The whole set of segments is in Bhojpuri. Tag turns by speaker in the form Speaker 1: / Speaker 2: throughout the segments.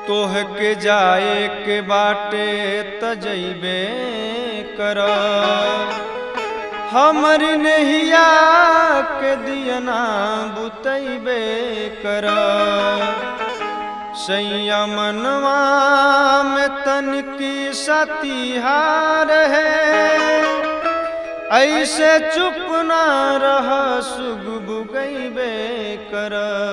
Speaker 1: तोह के जाए के बाटे तजैबे कर हमर नहिया के दियना बुतैबे कर संयमनवा में तनकी सतिहार है ऐसे चुप न रह सुग बुगैबे कर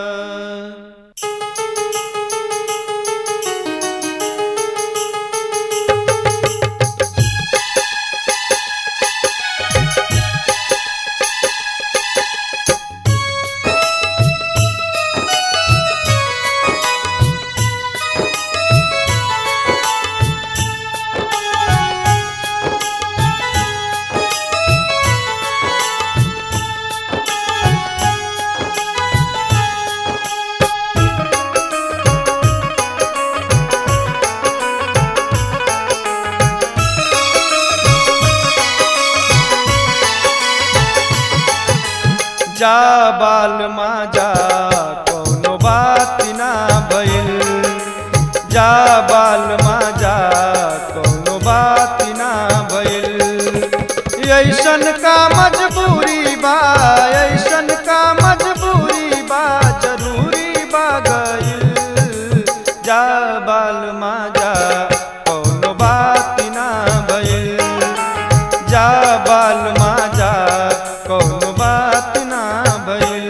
Speaker 1: जा बाल माजा कौनो बात ना भइल जा बाल माजा कौनो बात ना भइल ऐसन का मजबूरी बा ऐसन का मजबूरी बा जरूरी बा गइल जा बाल माजा कौनो बात ना भइल जा बाल माजा कौनो बात ना भइल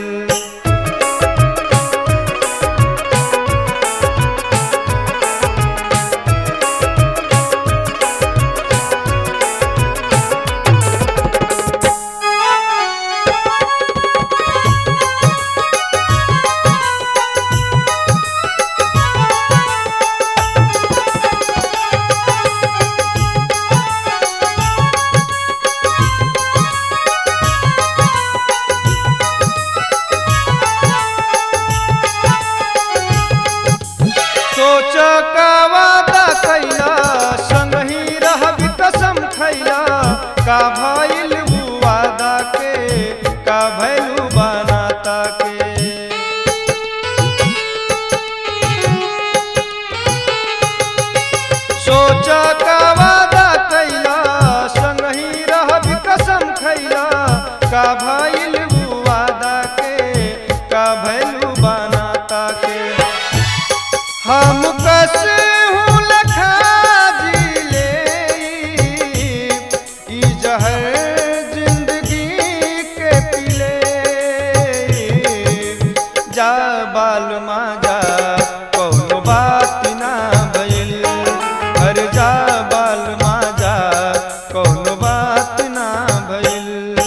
Speaker 1: सोच का वादा कैला संगही रहबी कसम खैला का भइल उ वादा के का भइलू बनाता के सोच का वादा कैला संगही रहबी कसम खैला का भइल उ वादा के का भइलू बनाता के हम कैसे हूँ लखा जिले ई जहर जिंदगी के पिले जा बाल माजा कौनो बात ना भइल हर जा बाल माजा कौनो बात ना भइल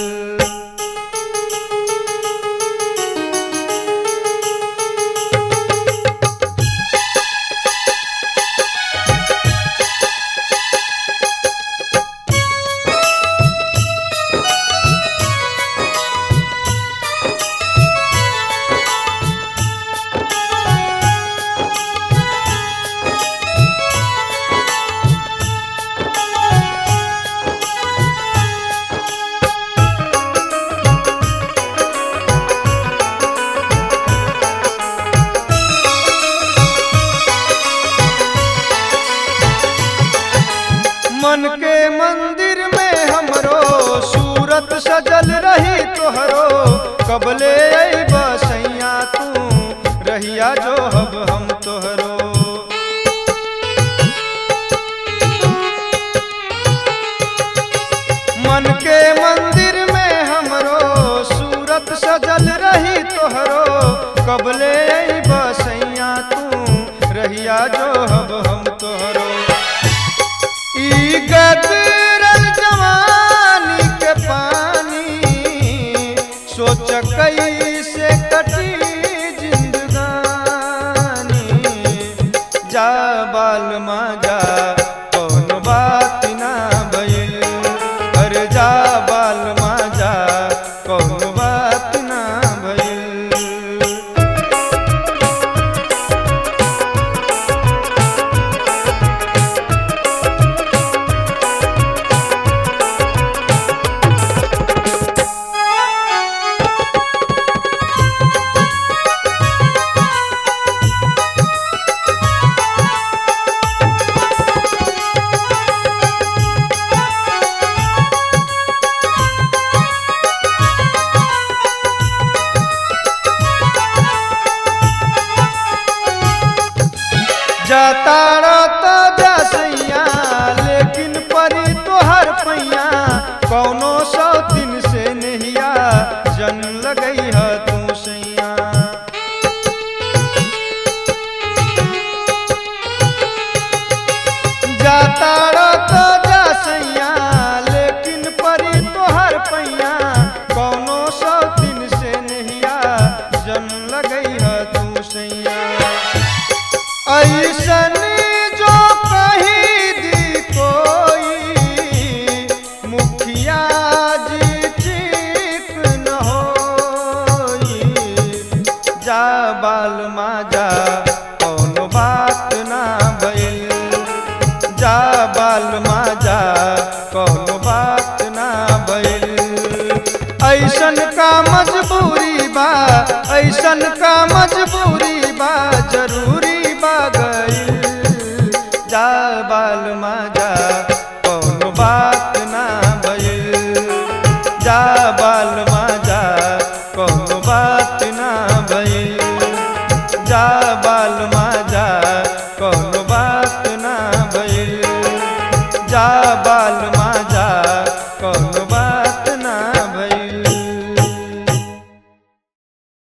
Speaker 1: मन के मंदिर में हमरो सूरत सजल रही तोहरो कबले बसैया तू रहिया जो हब हम तोहरो मन के मंदिर में हमरो सूरत सजल रही तोहरो कबले बसैया तू रहिया जो हब हम तोहरो ई गदरल जवानी के पानी सोच कैसे कटी जिंदगानी जा बाल माजा कौन बात ना भइल अरे जा बाल माजा कौन बात ना भइल जाताड़ा तो जसैया लेकिन परी तोहर पैया कौनो सौ दिन से नहिया जन लगई है तू सैया जाताड़ा तो जसैया लेकिन परी तोहर पैया कौनो सौ दिन से नहिया जन लगई है तू सैया ऐसन जो कही दी कोई मुखिया जी ठीक न होई जा बाल माजा कौनो बात ना भइल जा बाल माजा कौनो बात ना भइल ऐसन का मजबूरी बा ऐसन का मजबूरी बा जरूरी बा गइल जा बाल माजा कौनो बात ना भइल जा बाल माजा कौनो बात ना भइल जा बाल माजा